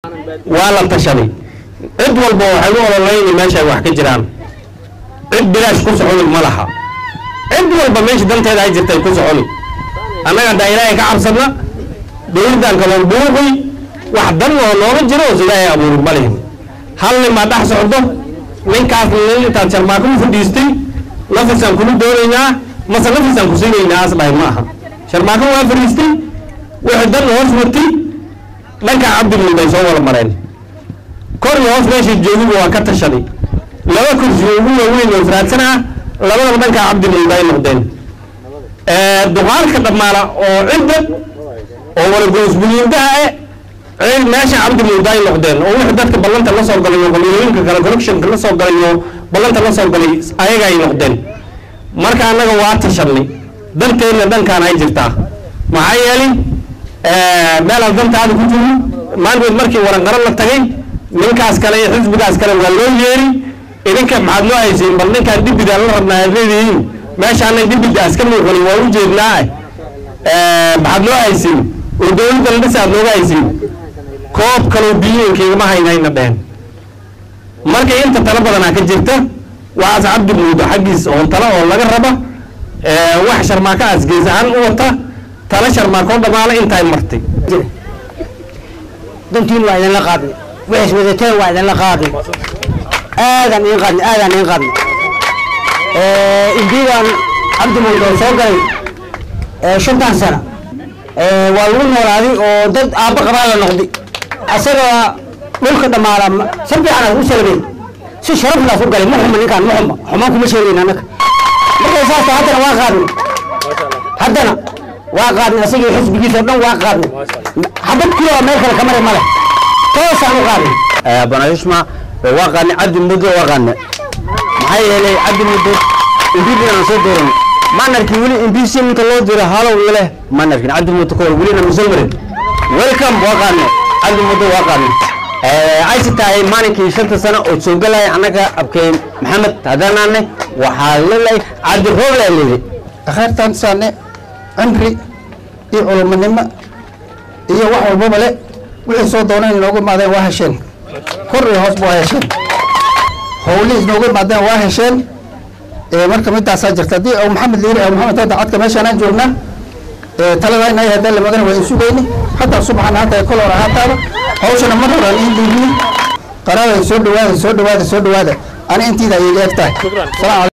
waa la tashaday cid walba waxay u ololayni meesha ay wax ka jiraan cid bilaash ku soconi ma laha cid walba meesha danteeda ay jirtay ku soconi annaga haddaa ilaahay ka cabsadna dowladdan kaloon buuqi wax dan oo nooga jiro oo ilaahay abuuri ma lihin hal nin baa dhex socdo ninkaas nin intaad sharmaako u fadhiistay nafisaan kula doonaynaa mase nafisaan ku siinaynaa as dhahay ma aha sharmaako waa fadhiistay wixii dan hoos watay dhankaa cabdimuul bay soo wada mareen kor iyo hoos meeshay joogiba waa ka tashaday laba kursi ugu waaweyn oo faraadsan ah labadaba dhankaa cabdimuul bay noqdeen duqaalka dhammaala oo cidda oo walagoosbuliindaha eh cid meesha cabdimuul bay noqdeen oo wixii dadka ballanta la soo galay oo qabiilooyinka kale collectionka la soo galay oo ballanta la soo galay ayaga ay noqdeen marka annaga waa tashanay danteenna dhankaan ay jirtaa maxaa yeelay meelaan dantaada ku jiro maalmood markii waranqaro la tagay ninkaas kale iyo xisbigaas kale waa loo yeeri idinka maxaad noo haysiin bal ninkaan dibidaan la rabnaa aad leedihiin meeshaanay dibidaas ka muuqanin waa u jeednaa maxaad noo haysiin oo dowladda la dhisa aad nooga haysiin koob kaloo biyiinkaigama haynayna dhehen marka inta talo badanaa ka jirta waxaas cabdi muudo xaggiis oo talo oo laga raba wax sharmaako aas gees ahaan u wata tala sharmaakoo dhamaala intaay martay dantiin waa idinla qaadnay waxays wadateen waa idinla qaadnay aadaan idin qaadnay aadaan idin qaadnay indiidaan cabdi muudo soo galay shantan sana waa lagu noolaaday oo dad aabba qabaa la noqday asaga dhulka dhamaala si fiican u salabeen si sharaflaas u galay ma xuma ninkaan ma xuma xumaan kuma sheegayn annaga markay saasta haddana waa qaadnay haddana waa qaadnay asagii xisbigiisa o dhan waa qaadnay xabad kuloa meel kale kamari male toosaan u qaadnay banayusma waa qaadnay cabdi muddo waa qaadnay maxaa yeelay cabdi muddo imbiidan aan soo dooran manarkii weli imbiisi inta loo diro halow leh manarkin cabdi muddo kowal welina masoo marin welcome waa qaadnay cabdi muddo waa qaadnay ayse tahay maalinkii shanta sano oo soo galaya annaga abkeen maxamed haddanaane waxaa lelehay cabdi rooble leeday akhayrtaan saane cimri iyo culumanimo iyo wax walbaba le wixii soo dooneen inoogu imaadeen waa hesheen kor iyo hoos waa hesheen howlihii inoogu imaadeen waa hesheen marka midaasaa jirta haddii u maxamed liiri aw maxamed hadda cadka meeshaanaan joognaa talada inay haddaan la magan waa in sugayni hataa subaxan hataa kol hor ahaataaba hawshana mar horaan in dhiibni qaraada soo dhawaada soo dhawaada soo dhawaada ani intiida ayay eeg tahay